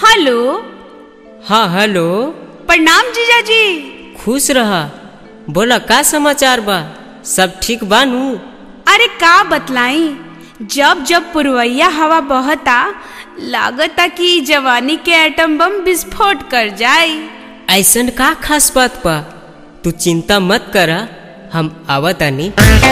hello हाँ hello प्रणाम जीजाजी खुश रहा बोला का समाचार बा सब ठीक बानू अरे का बतलाई जब जब पुरवैया हवा बहता लागता कि जवानी के एटम बम विस्फोट कर जाए ऐसन का खास बात बा तू चिंता मत करा हम आवतानी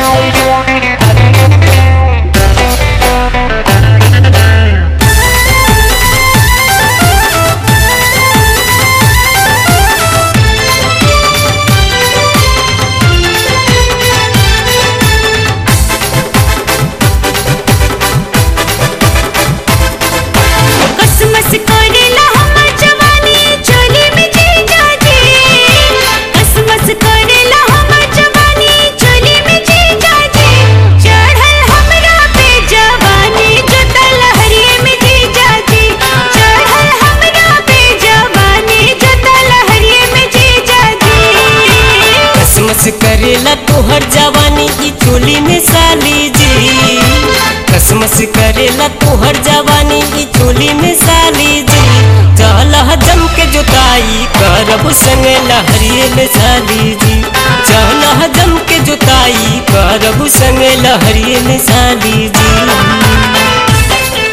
कसमस करेला हमर जवानी चोली में जीजाजी कसमस करेला हमर जवानी चोली में जीजाजी चढ़ल हमरा पे जवानी जता लहरिए में जीजाजी चढ़ल हमरा पे जवानी जता लहरिए में जीजाजी कसमस करेला तोहर जवानी की चोली में साली जी कसमस करेला तोहर जवानी की चोली में साली जी चल जम के जोताई करब संग लहरिए में साली जी चल जम के जोताई करब संग लहरिए में साली जी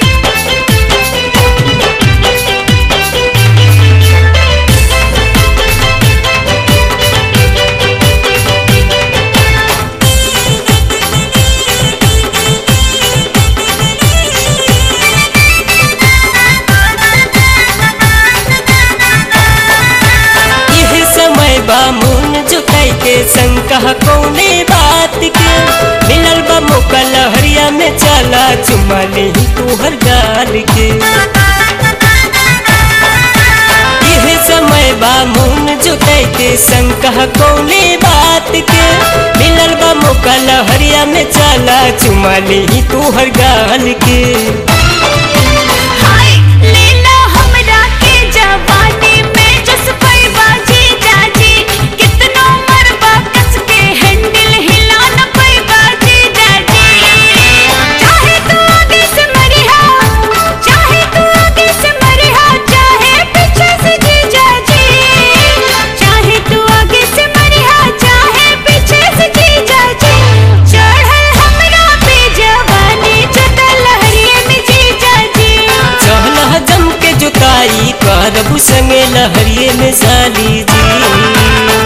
यह समय बा मुन जुटाई के शंका कौने बात के मिलल बा मौका लहरिया में चला चुमा ले तोहर गाल के यह समय बा मुन जुटाई के शंका कौने बात के मिलल बा मौका लहरिया में चला चुमा ले तोहर गाल के हाय लेला हमरा के जवानी में जस पैबा जीजाजी कितनो मरबा कस के हैंडल हिला न पैबा जीजाजी चाहे तू आगे से मरिहा चाहे तू आगे से मरिहा चाहे पीछे से जीजाजी चाहे तू आगे से मरिहा चाहे पीछे से जीजाजी चढ़ल हमरा पे जवानी जता लहरिए में जीजाजी चहल जम के जुताई करबू संगे लहरिए में साली जी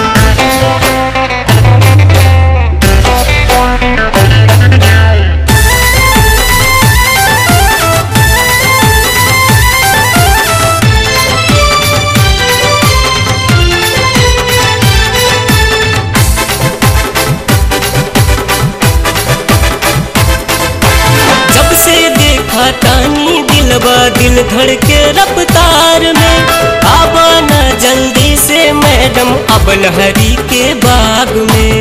जब से देखा तानी दिलवा दिल धड़के रफ्तार में आवा ना जल्दी से मैडम अब लहरी के बाग में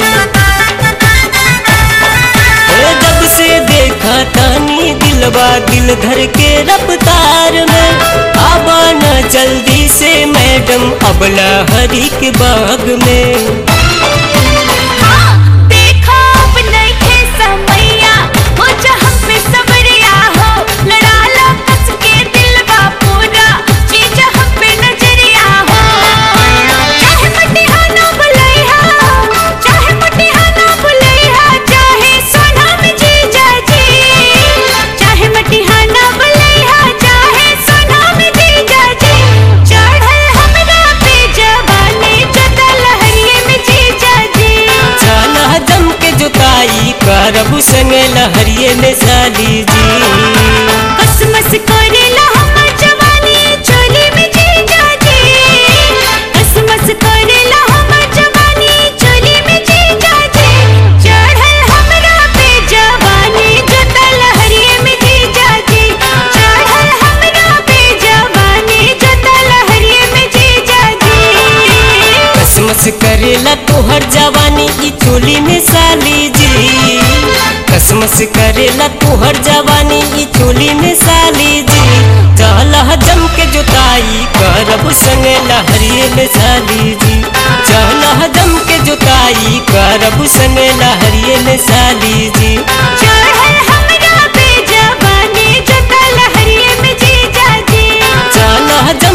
ओ जब से देखा तानी दिलवा दिल धर के रफ्तार में आवा ना जल्दी से मैडम अब लहरी के बाग में हाँ देखो अब नइखे समैया हो जा हम पे सबरिया हो लड़ा लो कस के दिलवा पूरा चीज हम पे नजरिया हो चाहे मटिहा ना बुलैहा चाहे मटिहा ना बुलैहा चाहे सोना में जीजा जी चाहे मटिहा ना बुलैहा चाहे सोना में जीजा जी चढ़ल हमरा पे जवानी जता लहरिए में जीजा जी चला जम के जुताई करबू संग लहरिए में साली जी कसमस करेला हमर जवानी चोली में जीजा जी कसमस करेला हमर जवानी चोली में जीजा जी चढ़ल हमरा पे जवानी जता लहरिए में जीजा जी चढ़ल हमरा पे जवानी जता लहरिए में जीजा जी कसमस करेला तोहर जवानी की चोली में साली जी कसमस करेला तोहर जवानी की चोली में साली जी चल जम के जुताई करब संग लहरिए में साली जी चल जम के जुताई करब संग लहरिए में साली जी चढ़ल हमरा पे जवानी जता लहरिए में जीजा जी चल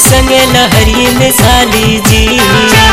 संगे लहरी में साली जी